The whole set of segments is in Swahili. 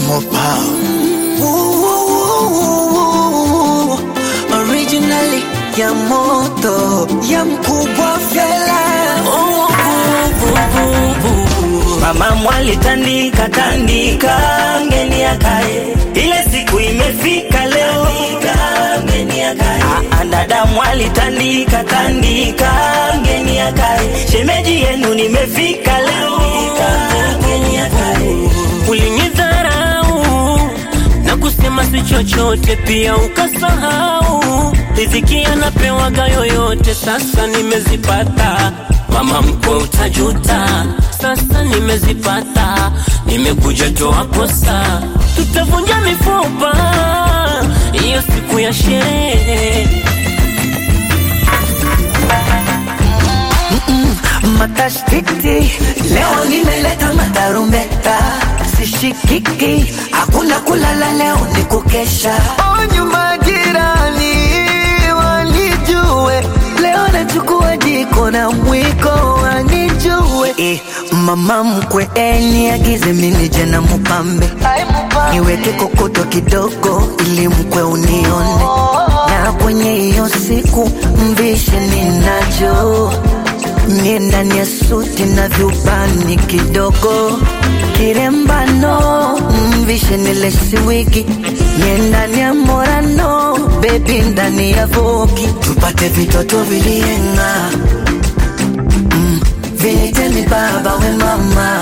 Mopa. Ooh, originally ya moto ya mkubwa fela Mama mwali tandika tandika, ngeni akae, ile siku imefika leo, ngeni akae. Ah, dada mwali tandika tandika, ngeni akae, shemeji yenu nimefika leo, ngeni akae. Ulinidharau na kusema si chochote, pia ukasahau riziki anapewaga yoyote. Sasa nimezipata, mama mkwe, utajuta. Sasa nimezipata, nimekuja toa kosa, tutavunja mifupa hiyo siku ya sherehe. matashtiti leo nimeleta matarumbeta sishikiki hakuna kulala leo ni kukesha onyu majirani wanijue leo nachukua jiko na mwiko wanijue eh, mama mkwe eniagize minije na mupambe niweke kokoto kidogo ili mkwe unione na kwenye hiyo siku mvishe ninacho Mie ndani ya suti na vyubani kidogo kirembano mvishe nilesi wigi Mie ndani ya morano bebi ndani ya vogi tupate vitoto vilienga mm, vinitemi baba we mama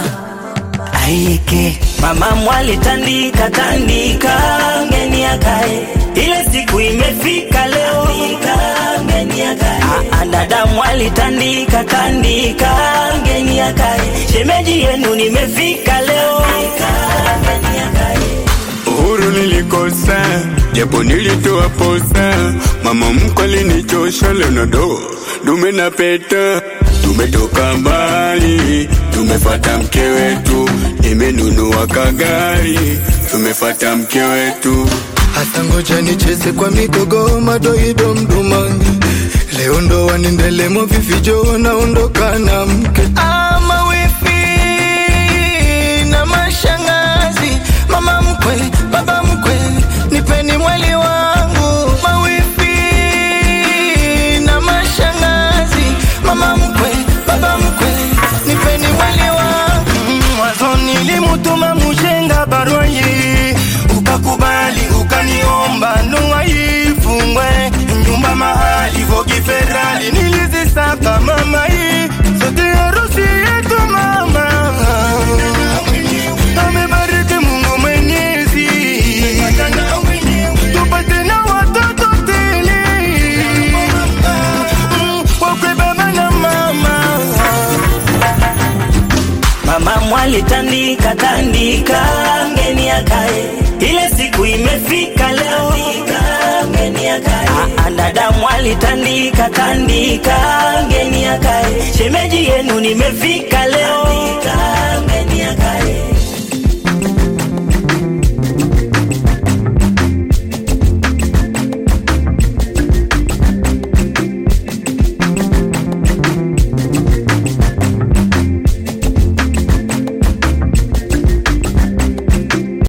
aike Mama mwali tandika tandika, ngeni akae, ile siku imefika leo, ngeni akae. Ah, dada mwali tandika tandika, ngeni akae, shemeji yenu nimefika leo, ngeni akae. Uhuru nilikosa, japo nilitoa posa. Mama mkwe alinichosha, leo na do dume na peta. Tumetoka mbali, tumefata mke wetu, nimenunua kagari, tumefata mke wetu. Hasa ngoja nicheze kwa migogo madoido mdumangi. Leo ndo wanendelemo vifijo naondoka na mke ama wifi na mashangazi, mama mkwe, baba mkwe, nipeni mwali wangu mawifi na mashangazi, mama mkwe, baba mkwe, nipeni mwali wangu mwanzo nilimutuma mushenga barua hii ukakubali ukaniomba ndoa ifungwe nyumba mahali vogi ferali nilizisaka mama hii sote harusi yetu mama amebariki Mungu Mwenyezi tupate na watoto tele Mm, wakwe baba na mama Mama mwali tandika tandika, ngeni akae, ile siku imefika leo, ngeni akae. Ah, dada mwali tandika tandika, ngeni akae, shemeji yenu nimefika leo, ngeni akae.